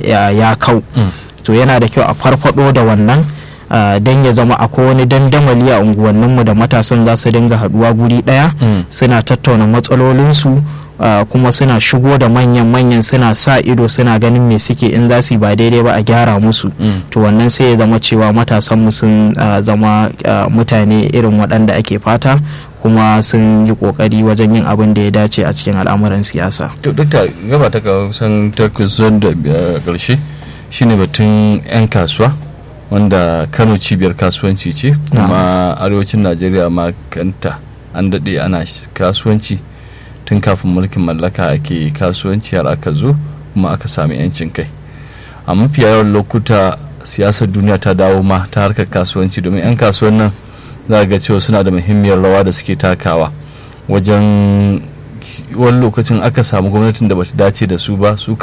ya kau to yana da kyau a farfado da wannan don ya zama akwai wani dandamali a unguwanninmu da matasan za su dinga haduwa guri daya suna tattauna matsalolinsu Uh, kuma suna shigo da manyan-manyan suna sa ido suna ganin me suke in za su ba daidai ba a gyara musu mm. to wannan sai ya zama cewa matasan sun uh, zama uh, mutane irin waɗanda ake fata kuma sun yi kokari wajen yin abin da ya dace a cikin al'amuran siyasa. to dukta gaba ta kusan ta kusan da ƙarshe shine batun 'yan kasuwa wanda kano cibiyar kasuwanci ce kuma arewacin najeriya ma kanta an daɗe ana kasuwanci tun kafin mulkin mallaka ake kasuwanci har aka zo kuma aka sami 'yancin kai a mafi yawan lokuta siyasar duniya ta dawo ma ta harkar kasuwanci domin 'yan kasuwan nan za ga cewa suna da muhimmiyar rawa da suke takawa wajen wani lokacin aka samu gwamnatin da bata dace da su ba su